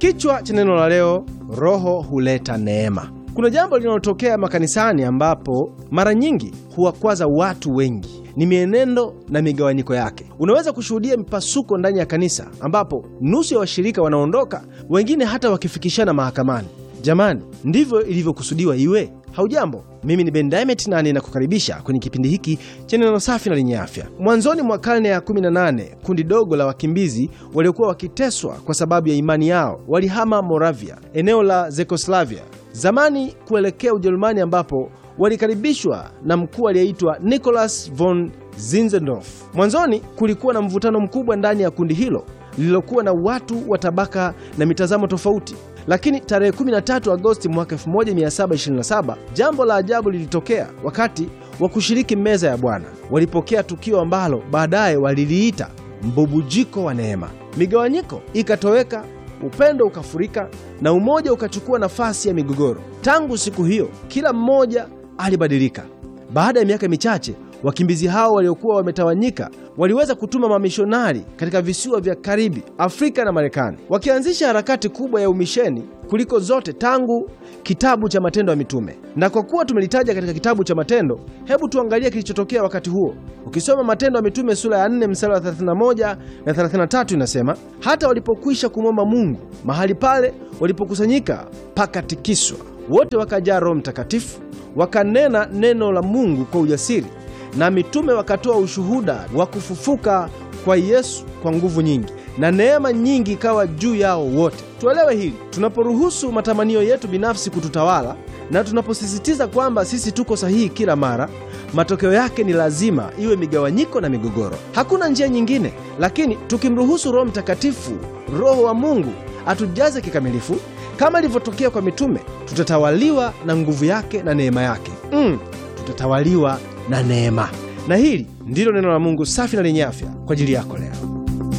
Kichwa cha neno la leo, Roho huleta neema. Kuna jambo linalotokea makanisani ambapo mara nyingi huwakwaza watu wengi ni mienendo na migawanyiko yake. Unaweza kushuhudia mipasuko ndani ya kanisa ambapo nusu ya washirika wanaondoka, wengine hata wakifikishana mahakamani. Jamani, ndivyo ilivyokusudiwa iwe? Haujambo, mimi ni Ben Diamond na ninakukaribisha kwenye kipindi hiki cha neno safi na lenye afya. Mwanzoni mwa karne ya 18 kundi dogo la wakimbizi waliokuwa wakiteswa kwa sababu ya imani yao walihama Moravia, eneo la Zekoslavia zamani, kuelekea Ujerumani ambapo walikaribishwa na mkuu aliyeitwa Nicholas von Zinzendorf. Mwanzoni kulikuwa na mvutano mkubwa ndani ya kundi hilo lililokuwa na watu wa tabaka na mitazamo tofauti, lakini tarehe 13 Agosti mwaka 1727 jambo la ajabu lilitokea. Wakati wa kushiriki meza ya Bwana walipokea tukio ambalo baadaye waliliita mbubujiko wa neema. Migawanyiko ikatoweka, upendo ukafurika na umoja ukachukua nafasi ya migogoro. Tangu siku hiyo kila mmoja alibadilika. Baada ya miaka michache wakimbizi hao waliokuwa wametawanyika waliweza kutuma mamishonari katika visiwa vya Karibi, Afrika na Marekani, wakianzisha harakati kubwa ya umisheni kuliko zote tangu kitabu cha Matendo ya Mitume. Na kwa kuwa tumelitaja katika kitabu cha Matendo, hebu tuangalie kilichotokea wakati huo. Ukisoma Matendo ya Mitume sura ya 4 mstari wa 31 na 33, inasema hata walipokwisha kumwomba Mungu, mahali pale walipokusanyika pakatikiswa, wote wakajaa Roho Mtakatifu, wakanena neno la Mungu kwa ujasiri na mitume wakatoa ushuhuda wa kufufuka kwa Yesu kwa nguvu nyingi, na neema nyingi ikawa juu yao wote. Tuelewe hili, tunaporuhusu matamanio yetu binafsi kututawala na tunaposisitiza kwamba sisi tuko sahihi kila mara, matokeo yake ni lazima iwe migawanyiko na migogoro. Hakuna njia nyingine. Lakini tukimruhusu Roho Mtakatifu, Roho wa Mungu, atujaze kikamilifu kama ilivyotokea kwa mitume, tutatawaliwa na nguvu yake na neema yake. Mm, tutatawaliwa na neema. Na hili ndilo neno la Mungu safi na lenye afya kwa ajili yako leo.